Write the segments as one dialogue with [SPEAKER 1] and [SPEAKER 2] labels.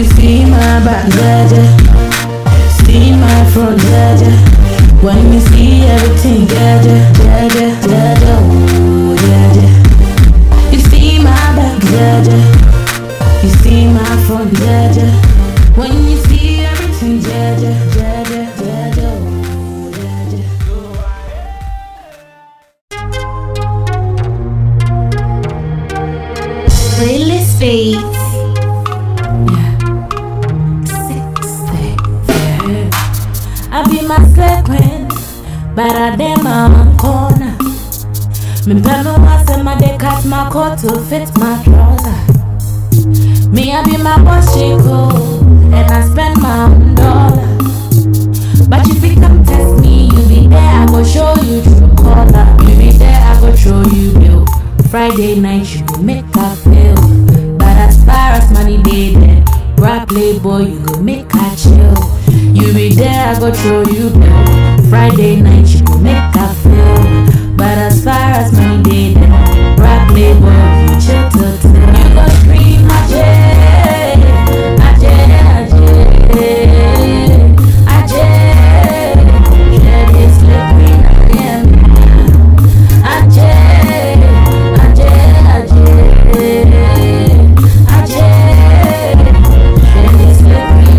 [SPEAKER 1] You see my back, jaja. See my front, jaja. When you see everything, jaja, jaja, jaja, oh, jaja. You see my back, jaja. You see my front, jaja. When you see everything, jaja, jaja, jaja, oh, jaja.
[SPEAKER 2] Playlist Beats.
[SPEAKER 1] I be my queen, but I dem my own corner. Me pano I say my dey cut my coat to fit my trouser. Me I be my boss chico, and I spend my own dollar. But if you come test me, you be there, I go show you true color. You be there, I go show you bill. Friday night you go make her feel. But as far as money dey there, rap playboy you go make her chill. You be there, I go show you bill. Friday night you go make her feel. But as far as money dey there, rap playboy you chill till till. You go scream Ajay, Ajay, Ajay, Ajay. Share this slippery Miami. Ajay, Ajay, Ajay, Ajay. Share this slippery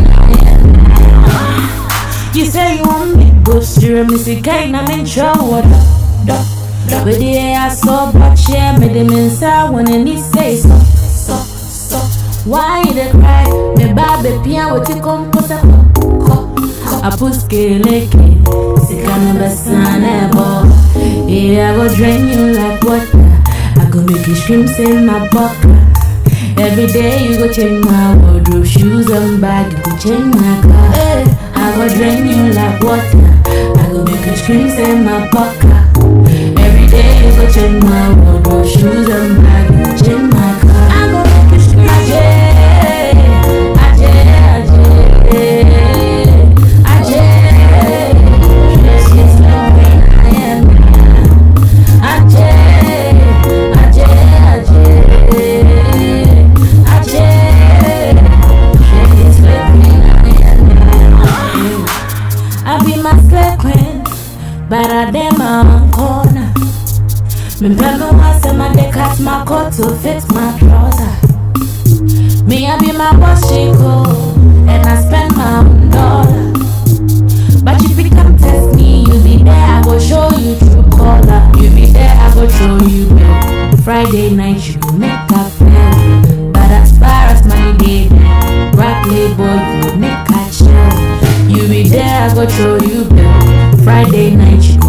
[SPEAKER 1] Miami. You say you want me go steer me see kind I'm in trouble. Duh, duh. With the air so but yeah, me them inside when any say so, so, so. Why they cry? Me baby pia what you come put up. Apuske leke, sikana basana bo. Yeah, I go drain you like water. I go make you scream, say my bucker. Every day you go change my wardrobe, shoes and bag, you go change my car. Hey, I go drain you like water. I go make you scream, say my bucker. Every day you go change my wardrobe, shoes and bag, you go change my car. I go make you scream, Ajay, Ajay, Ajay, Ajay. She's like I am. Ajay, Ajay, Ajay, Ajay. She's like I am. I be my slave queen, but I dem my own corner. Me pelo I say my dey cut my coat to fit my trouser. Me I be my boss chico, and I spend my own dollar. But if you come test me, you be there, I go show you true color. You be there, I go show you bill. Friday night, you go make her feel. But as far as money dey there, rap playboy, you go make her chill. You be there, I go show you bill. Friday night, you